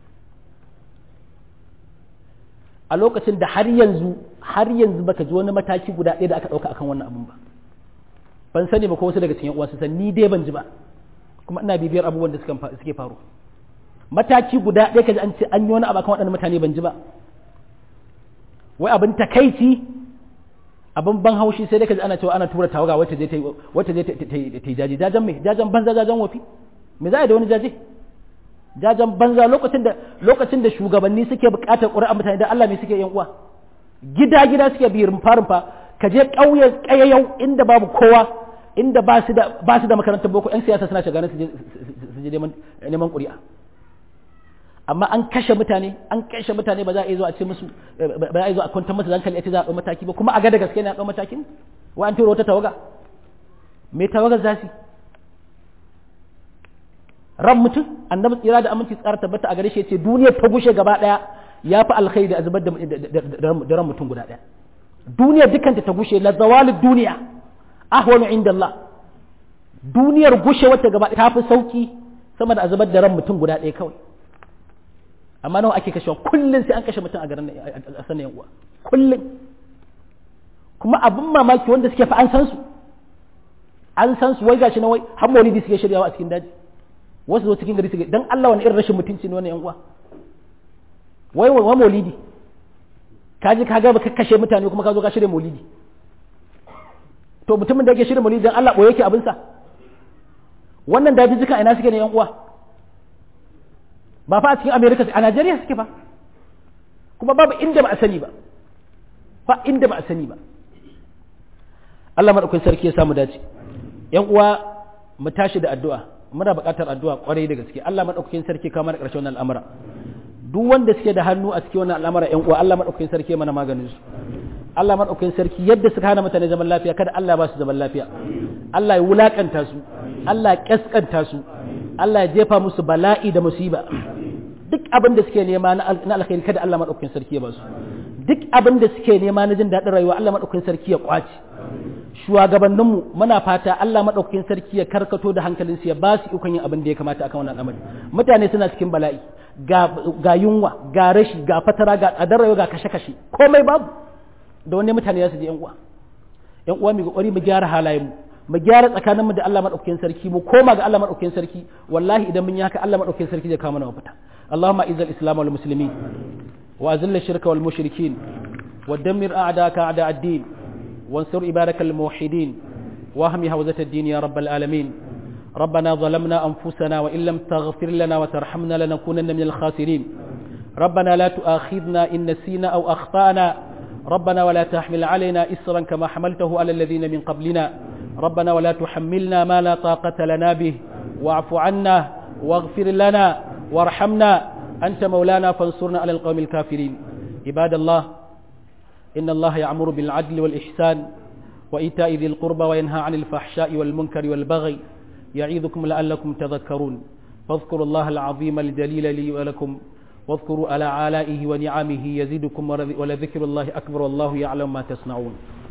a lokacin da har yanzu har yanzu baka ji wani mataki guda ɗaya da aka ɗauka akan wannan abun ba ban sani ba ko wasu daga cikin uwa su san ni dai ban ji ba kuma ina bibiyar abubuwan da suke faru mataki guda ɗaya kaji an ce an yi wani abu akan waɗannan mutane ban ji ba wai abin takaici abin ban haushi sai dai kaji ana cewa ana tura tawaga wacce zai ta wacce zai ta yi jaji jajan me jajan banza jajan wafi me za a yi da wani jaje jajan banza lokacin da lokacin da shugabanni suke buƙatar ƙuri'a mutane da Allah me suke yan uwa gida gida suke bi rumfa rumfa ka je ƙauyen ƙayayau inda babu kowa inda ba su da ba su da makarantar boko yan siyasa suna shiga su je neman neman ƙuri'a amma an kashe mutane an kashe mutane ba za a yi zo a ce musu ba za a yi zo a kwantar musu hankali a ce za a ɗau mataki ba kuma a ga da gaske ne a ɗau matakin wa an tura wata tawaga me tawagar za su ran mutum annabi tsira da aminci tsara tabbata a gare shi ce duniyar ta gushe gaba daya ya fi alkhairi da zubar da ran mutum guda daya duniyar dukanta ta gushe la zawalid duniya ahwanu inda Allah duniyar gushe wata gaba ta fi sauki sama da zubar da ran mutum guda daya kawai amma nawa ake kashewa kullum sai an kashe mutum a garin a sanin uwa kullum kuma abin mamaki wanda suke fa an san su an san su wai gashi na wai har maulidi suke shiryawa a cikin daji wasu zo cikin gari suke dan Allah wani irin rashin mutunci ne wannan yan uwa wai wa maulidi ka ji ka ga ba kashe mutane kuma ka zo ka shirya maulidi to mutumin da yake shirin maulidin Allah ɓoye yake abinsa wannan dajijjika ina suke ne yan uwa ba fa a cikin america a najeriya suke ba kuma babu inda ba a sani ba ba inda ba a sani ba Allah maɗaukakin sarki ya samu dace yan uwa mu tashi da addu'a muna buƙatar addu'a ƙwarai da gaske Allah maɗaukakin sarki kama da ƙarshen wannan al'amura duk wanda suke da hannu a cikin wannan al'amura yan uwa Allah maɗaukakin sarki ya mana maganin su Allah maɗaukakin sarki yadda suka hana mutane zaman lafiya kada Allah ba su zaman lafiya Allah ya wulakanta su Allah ya kaskanta su Allah ya jefa musu bala'i da musiba duk abin da suke nema na alkhairi kada Allah maɗaukakin sarki ya ba su duk abin da suke nema na jin daɗin rayuwa Allah maɗaukakin sarki ya kwace shugabanninmu muna fata Allah maɗaukakin sarki ya karkato da hankalinsu ya ba su ikon yin abin da ya kamata akan wannan al'amari mutane suna cikin bala'i ga yunwa ga rashi ga fatara ga tsadar rayuwa ga kashe-kashe komai babu da wani mutane za su je yan uwa yan uwa mu kokari mu gyara halayenmu mu gyara tsakaninmu da Allah madaukakin sarki mu koma ga Allah madaukakin sarki wallahi idan mun yi haka Allah madaukakin sarki zai kawo mana mafita Allahumma izz al-islam wal muslimin wa azil ash-shirka wal mushrikin wa dammir a'daka a'da ad-din wansur ibadaka al-muwahhidin wa ahmi hawzat ad-din ya rabbal alamin ربنا ظلمنا أنفسنا وإن لم تغفر لنا وترحمنا لنكونن من الخاسرين ربنا لا تؤاخذنا إن نسينا أو أخطأنا ربنا ولا تحمل علينا إسرا كما حملته على الذين من قبلنا ربنا ولا تحملنا ما لا طاقة لنا به واعف عنا واغفر لنا وارحمنا أنت مولانا فانصرنا على القوم الكافرين عباد الله إن الله يعمر بالعدل والإحسان وإيتاء ذي القربى وينهى عن الفحشاء والمنكر والبغي يعيذكم لعلكم تذكرون فاذكروا الله العظيم الجليل لي ولكم واذكروا على آلائه ونعمه يزيدكم ولذكر الله أكبر والله يعلم ما تصنعون